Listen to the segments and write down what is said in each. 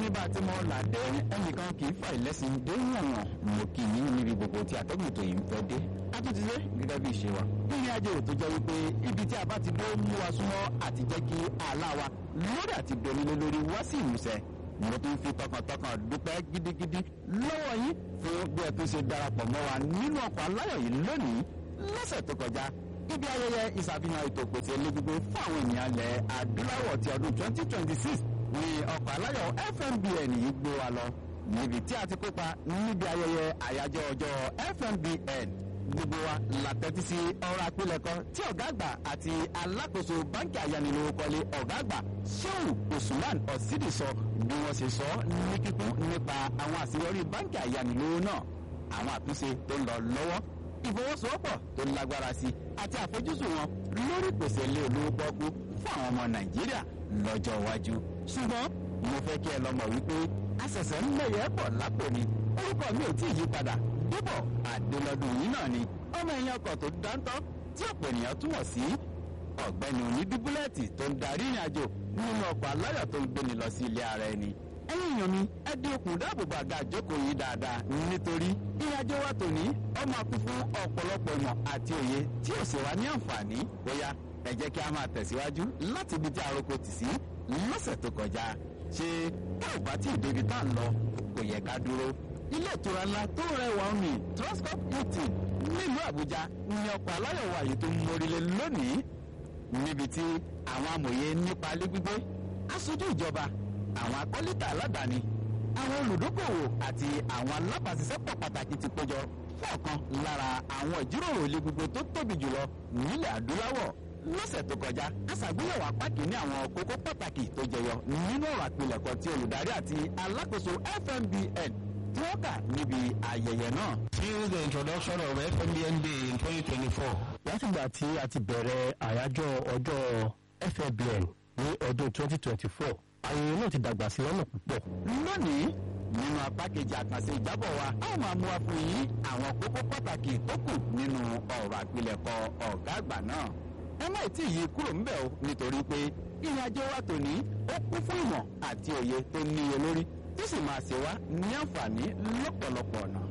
bá a ti mọ làdé ẹnìkan kì í fà ìlẹ́sìn dé yànnà mo kì í níbi gbogbo tí àtọ́gùn tó yìí ń fẹ́ dé. a tún ti dé gẹ́gẹ́ bí ìṣe wa. ìrìn àjò tó jẹ́ wípé ibi tí a bá ti dó mú wa súnmọ́ àti jẹ́ kí àlá wa lórí àti donílé lórí wá sí ìmúṣẹ. mo tún fi tọkàntọkàn dúpẹ́ gidigidi lọ́wọ́ yín fún bí ẹ tún ṣe darapọ̀ mọ́ wa nínú ọkọ̀ aláyọ̀ yìí lónìí lọ́sẹ̀ tó kọjá ibi ayẹyẹ ìṣàfihàn ètò pèsè elégbogbo fún àwọn ènìyàn ilẹ̀ adúláwọ̀ ti ọdún 2026 ní ọkọ̀ aláyọ̀ fmbn yìí gbé wa lọ níbi tí a ti kópa níbi ayẹyẹ àyájọ́ ọjọ́ fmbn gbogbo wa la tẹ́tí sí ọ̀rọ̀ àpilẹ̀kọ tí ọ̀gá àgbà àti alákòóso báńkì ayánilówókọ́lé ọ̀gá àgbà sheu usman osidi sọ bí wọ́n ṣe sọ ní kíkún nípa àwọn àṣeyọrí báńkì ayánilówó náà àwọn àtúnṣe tó ń lọ lọ́wọ́ ìfọwọ́sowọ́pọ̀ tó lágbára sí àti àfojúsùn wọn lórí ìpèsè ilé olówó pọ́kú fún àwọn ọmọ nàìjíríà lọ́jọ́ iwájú. ṣùgbọ́n mo fẹ́ kí ẹ lọ mọ̀ wípé àṣẹ̀ṣẹ̀ ń lẹ̀yẹ̀ pọ̀ lápò ni orúkọ mi ò tí ì yí padà dúbọ̀ àdélọ́dún yìí náà ni ọmọ ẹ̀yìn ọkọ̀ tó dáńtọ́ tí ọ̀pọ̀ ènìyàn túmọ̀ sí ọ̀gbẹ́ni onídúbúlẹ̀tì tó ń darí ìrìn àjò nínú ọkọ̀ aláyọ̀ tó ń gbéni lọ sí ilé ara ẹni ẹ̀yin èèyàn mi ẹ dín okùn dáàbòbò àga àjókòó yìí dáadáa nítorí ìrìnàjò wa tòní ó máa kún fún ọ̀pọ̀lọpọ̀ ìmọ̀ àti òye tí ò sì wá ní àǹfààní bóyá ẹ jẹ́ kí a máa tẹ̀síwájú láti ibi tí aroko tì sí lọ́sẹ̀ tó kọjá ṣé tá ò bá tí ì débi tá à ń lọ kò yẹ ká dúró ilé ìtura ńlá tó rẹwà omi transcorp hilton nílùú àbújá ní ọkọ̀ aláyọ̀ wa yìí tó ń mórílẹ̀ lónìí níbi tí àwọn amòye nípa ilé gbígbé aṣojú ìjọba àwọn akọ́lítà aládàáni àwọn olùdókòwò àti àwọn alábàáṣiṣẹ́pọ̀ pàtàkì ti péjọ fún ọ̀kan lára àwọn ìjíròrò ilé gbogbo tó tóbi jùlọ nílẹ̀ adúláwọ̀ lọ́sẹ̀ tó kọjá a ṣàgbéyẹ̀wò apá kìíní àwọn kókó pàtàkì tó jẹyọ nínú ọ̀rọ̀ àpilẹ̀kọ tí olùdarí àti alákòóso fmbn tí wọ́n kà níbi ayẹyẹ náà. Since the introduction of FMBN Day in 2024, látìgbà tí a ti bẹ̀rẹ̀ àyájọ́ ọjọ́ FMBN ní ọdún 2024 ayẹyẹ náà ti dàgbà sí lọ́nà púpọ̀. lónìí nínú apá kejì àkànṣe ìjábọ̀ wa a ó máa mú wa fún yín àwọn kókó pàtàkì tó kù nínú ọ̀rọ̀ àpilẹ̀kọ ọ̀gá àgbà náà. ẹ má tí ì yí kúrò ńbẹ̀ o nítorí pé ìrìn àjò wa tòní ó kún fún ìmọ̀ àti òye tó níye lórí tó sì máa ṣe wá ní àǹfààní lọ́pọ̀lọpọ̀ ọ̀nà.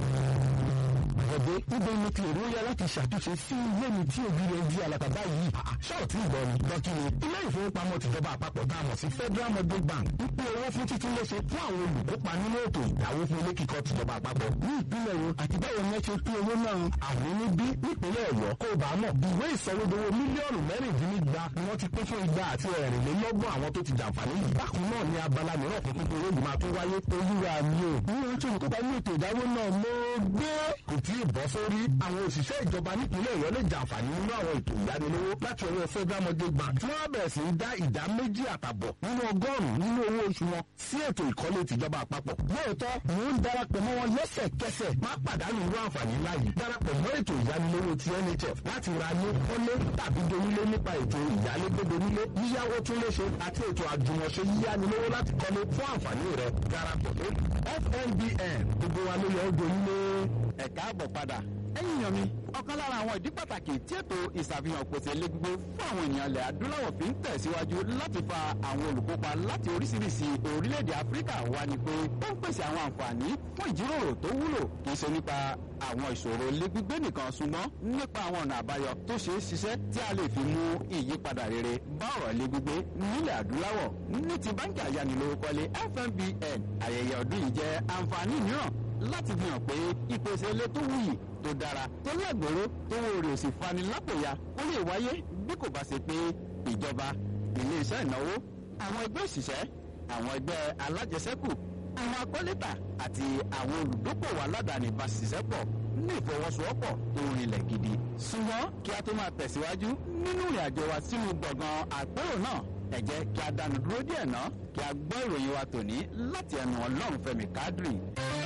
ọ̀dẹ níbo ni ti èrò yá láti ṣàtúnṣe sí ilé mi tí òbí rẹ̀ di alàkàbá yìí. ṣọ́ọ̀tì ìgbọ́ ni dọ́kítì ilé ìfowópamọ́ tìjọba àpapọ̀ tá a mọ̀ sí federal mortgage bank ń pín owó fún títún léṣe fún àwọn olùkópa nínú ètò ìdáwó fún ilé kíkọ́ tìjọba àpapọ̀ ní ìpínlẹ̀ wo àti báwo ni ẹ ṣe pín owó náà àwọn níbí nípínlẹ̀ ọ̀yọ́ kó o bá mọ̀ ìwé ìsọwédowó mílíọ̀nù mẹ́rìndínlígba ni wọ́n ti pín fún igba àti ẹ̀rìnlélọ́gbọ̀n àwọn tó ti jàǹfààní yìí bákan náà ni abala mìíràn fún pípín owó yìí máa tún wáyé olúwa mi ò ní ohun tó ń kópa ní ètò ìdáwó náà mo gbé kò tí ì bọ́ sórí àwọn òṣìṣẹ́ ìjọba nípìnlẹ̀ ọ̀yọ́ lè jàǹfààní nínú àwọn ètò ìyánilówó láti ọwọ́ federal mortgage bank tí wọ́n bẹ̀rẹ̀ sí í dá ìdá méjì àtàbọ̀ nínú ọgọ́rùn-ún nínú owó oṣù wọn sí ètò ìkọ́lé tìjọba àpapọ̀ lóòótọ́ mò ń darapọ̀ mọ́ wọn lẹ́sẹ̀kẹsẹ̀ má pàdánù irú àǹfààní láàyè darapọ̀ mọ́ ètò ìyánilówó ti nhf láti ra ní kọ́lé tàbí donílé nípa ètò ìyálégbé nílé yíyáwó tún léṣe àti ètò àjùmọ̀ṣe yíyánilówó láti kọ́lé fún àǹfààní rẹ darapọ̀ lórí fnbn gbogbo wa ló yẹ ó donílé. ẹ káàbọ̀ padà ẹ̀yin èèyàn mi ọ̀kan lára àwọn ìdí pàtàkì tí ètò ìṣàfihàn pèsè ilé gbígbé fún àwọn ènìyàn ilẹ̀ adúláwọ̀ fi ń tẹ̀síwájú láti fa àwọn olùkópa láti oríṣiríṣi orílẹ̀-èdè áfíríkà wá ni pé ó ń pèsè àwọn àǹfààní fún ìjíròrò tó wúlò kì í ṣe nípa àwọn ìṣòro ilé gbígbé nìkan ṣùgbọ́n nípa àwọn ọ̀nà àbáyọ tó ṣe é ṣiṣẹ́ tí a lè fi mú ìyípadà rere bá ọ̀rọ̀ ilé gbígbé nílẹ̀ adúláwọ̀ ní ti báńkì ayánilówókọ́lé fmbn ayẹyẹ ọdún yìí jẹ́ àǹfààní mìíràn láti fi hàn pé ìpèsè ilé tó wuyì tó dára tó lágbèrò tó wo rè sì fani lápòyà ó lè wáyé bí kò bá ṣe pé ìjọba iléeṣẹ́ ìnáwó àwọn ẹgbẹ́ òṣìṣẹ́ àwọn ẹgbẹ́ alájẹsẹ́kù àwọn akọ́létà àti àwọn olùdókòwò aládàáni bá ṣiṣẹ́ pọ̀ ní ìfọwọ́sowọ́pọ̀ tó rinlẹ̀ gidi. ṣùgbọ́n kí a tó máa tẹ̀síwájú nínú ìrìn àjò wa sínú gbọ̀ngàn àpérò náà ẹ jẹ́ kí a dánu dúró díẹ̀ náà kí a gbọ́ ìròyìn wa tòní láti ẹnu ọlọ́run fẹ́mi kádìrì.